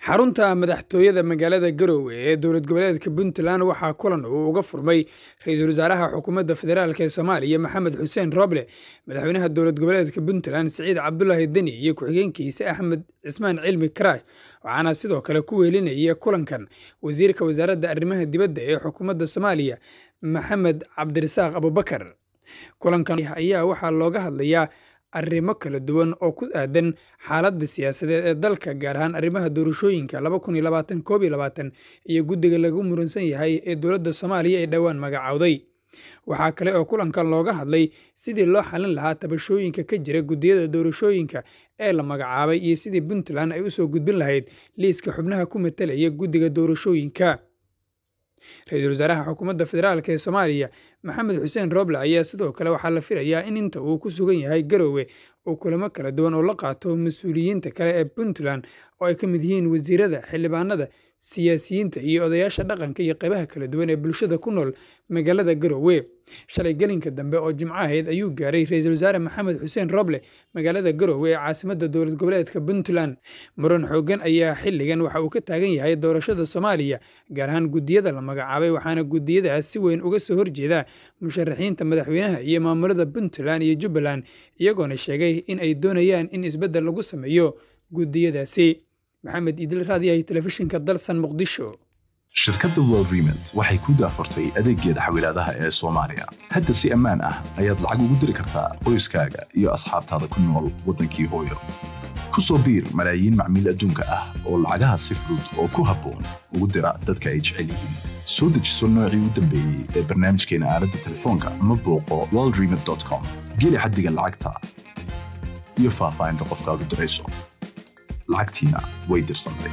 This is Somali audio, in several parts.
xarunta madaxtooyada magaalada garowe ee dowlad goboleedka puntland waxaa kulan uu uga furmay ra-iisul wasaaraha xukuumadda federaalk ee soomaaliya maxamed xuseen roble madaxweynaha dowlad goboleedka puntland siciid cabdulaahi deni iyo ku-xigeenkiisa axmed cismaan cilmi karaash waxaana sidoo kale ku weelinaya kulankan wasiirka wasaaradda arrimaha dibadda ee xukuumadda soomaaliya maxamed cabdirasaaq abubakar kulankan ayaa waxaa looga hadlayaa arrimo kala duwan oo ku aadan xaaladda siyaasadeed ee dalka gaar ahaan arrimaha doorashooyinka iyo guddiga lagu muransan yahay ee dowladda soomaaliya ee dhowaan magacowday waxaa kale oo kulankan looga hadlay sidii loo xalin lahaa tabashooyinka ka jira guddiyada doorashooyinka ee la magacaabay iyo sidii puntland ay usoo gudbin lahayd liiska xubnaha ku matalaya guddiga doorashooyinka ra-iisul wasaaraha xukuumadda federaalk ee soomaaliya maxamed xuseen roble ayaa sidoo kale waxaa la filayaa in inta uu ku sugan yahay garowe uu kulamo kala duwan oo la qaato mas-uuliyiinta kale ee puntland oo ay ka mid yihiin wasiirada xildhibaanada siyaasiyiinta iyo odayaasha dhaqanka iyo qaybaha kala duwan ee bulshada ku nool magaalada garowe shalay gelinka dambe oo jimco ahayd ayuu gaaray ra-iisul wasaare maxamed xuseen roble magaalada garowe ee caasimadda dowlad goboleedka puntland muran xoogan ayaa xilligan waxa uu ka taagan yahay doorashada soomaaliya gaar ahaan guddiyada la magacaabay waxaana guddiyadaas si weyn uga soo horjeeda musharaxiinta madaxweynaha iyo maamulada puntland iyo jubbaland iyagoona sheegay in ay doonayaan in isbeddel lagu sameeyo guddiyadaasi maxamed idil raadiyahay telefishinka dalsan muqdisho shirkadda world remont waxay ku daafurtay adeeggeeda xawilaadaha ee soomaaliya hadda si ammaan ah ayaad lacag ugu diri kartaa qoyskaaga iyo asxaabtaada ku nool waddankii hooyo ku soo biir malaayiin macmiil adduunka ah oo lacagaha si fudud oo ku habboon ugu dira dadka ay jecel yihiin soo dejiso noocii u dambeeyey ee barnaamijkeena aaladda telefoonka ama booqo worldremont com geli xaddiga lacagta iyo faahfaahinta qofkaad u dirayso lacagtiina way dirsantay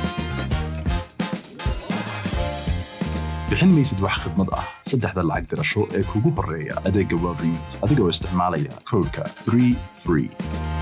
bixin maysid wax khidmad ah saddexda lacag dirasho ee kugu horreeya adeegga world remont adigoo isticmaalaya koodhka 3 free